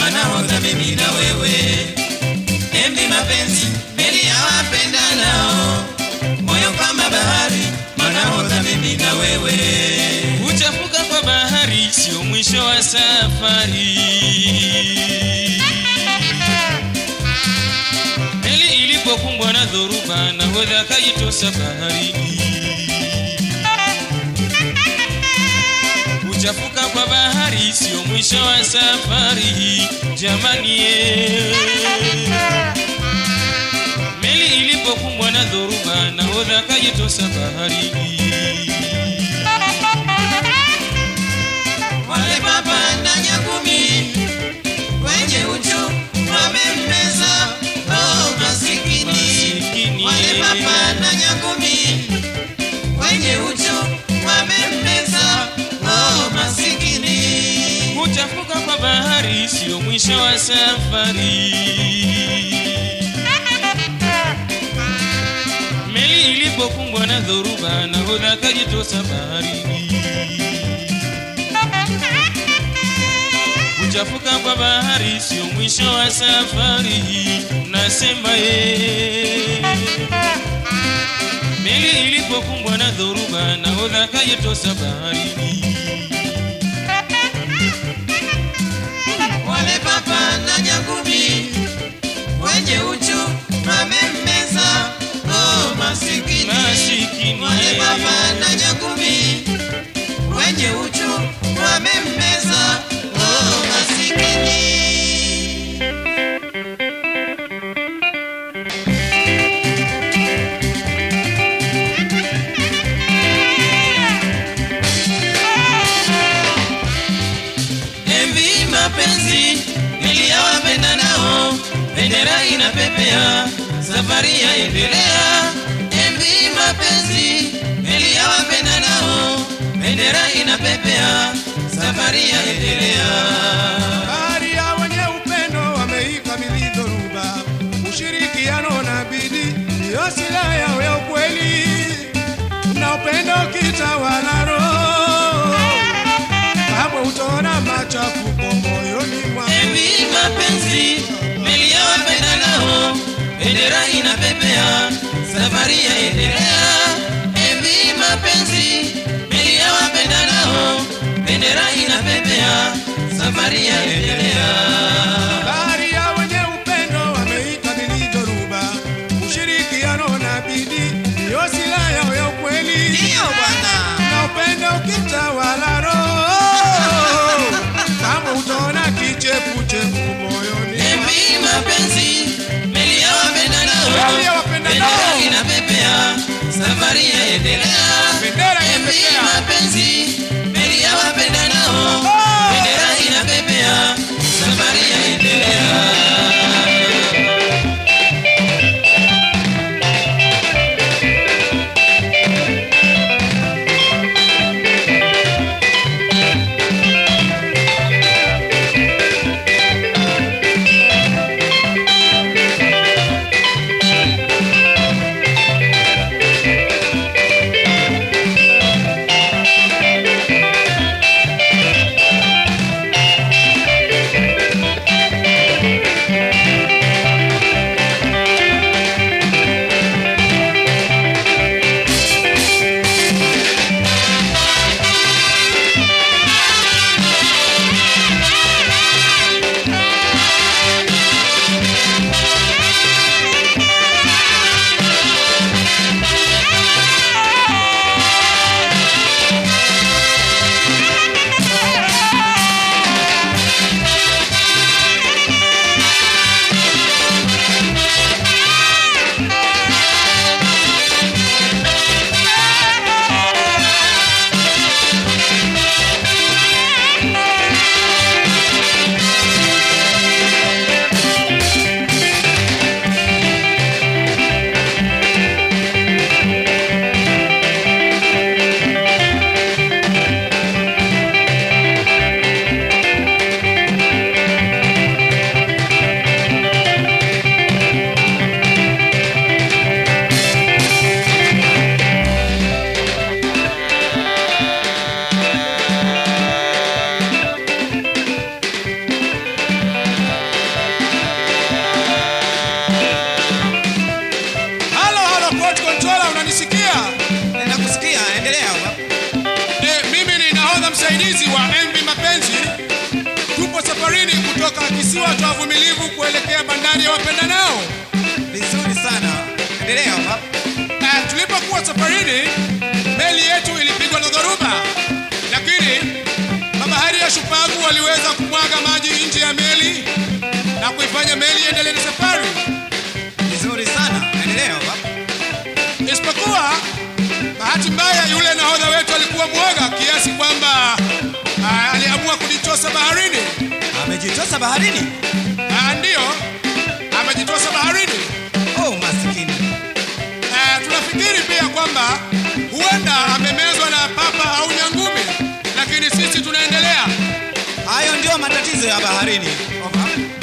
wanahodha mimi na wewe MV mapenzi meli ya wapendanao moyo kama bahari wanahodha mimi na wewe Kuchafuka kwa bahari sio mwisho wa safari. Meli ilipokumbwa na dhoruba, nahodha akajitosa baharini. Kuchafuka kwa bahari sio mwisho wa safari, jamani ye. Meli ilipokumbwa na dhoruba, nahodha akajitosa baharini. wale papa na nyangumi kwenye uchu wamemmeza oh masikini Masikini. wale papa na nyangumi kwenye uchu wamemmeza oh masikini Kuchafuka kwa bahari sio mwisho wa safari. Meli ilipokumbwa na dhoruba, nahodha akajitosa baharini. Kuchafuka kwa bahari sio mwisho wa safari, nasema ye. Meli ilipokumbwa na dhoruba, nahodha akajitosa baharini. wale papa na nyangumi kwenye uchu wamemmeza oh masikini Masikini. wale papa na nyangumi kwenye uchu wamemmeza oh masikini Envi mapenzi niliyawapenda nao, bendera inapepea, safari yaendelea. Envi mapenzi niliyawapenda nao, bendera inapepea, safari yaendelea. Bahari ya wenye upendo wameikabidhi dhoruba, ushirikiano na bidii ndiyo silaha yao ya ukweli, na upendo ukitawala roho, kamwe utaona machafuko moyoni mwako. Envi mapenzi niliyawapenda nao, bendera inapepea, safari yaendelea. Envi mapenzi niliyawapenda nao, bendera inapepea, safari yaendelea. Bahari ya wenye upendo wameikabidhi dhoruba, ushirikiano na bidii ndiyo silaha yao ya ukweli. Ndiyo bwana. na upendo ukitawala roho, kama utaona kichefuchefu moyoni Envi mapenzi niliyawapenda nao, Niliyowapenda nao. bendera inapepea, safari yaendelea. Bendera Envi inapepea. mapenzi niliyawapenda nao, Oh. bendera inapepea, safari si watu wavumilivu kuelekea bandari ya wapendanao. Vizuri sana. Endelea baba. Uh, tulipokuwa safarini meli yetu ilipigwa na dhoruba, lakini mabahari ya shupavu waliweza kumwaga maji nje ya meli na kuifanya meli iendelee na safari, Vizuri sana. Endelea baba. isipokuwa bahati mbaya, yule nahodha wetu alikuwa mwoga kiasi kwamba uh, aliamua kujitosa baharini. Amejitosa baharini. Uh, ndiyo amejitosa baharini. Oh, masikini. Eh, tunafikiri pia kwamba huenda amemezwa na papa au nyangumi, lakini sisi tunaendelea. Hayo ndio matatizo ya baharini. Over.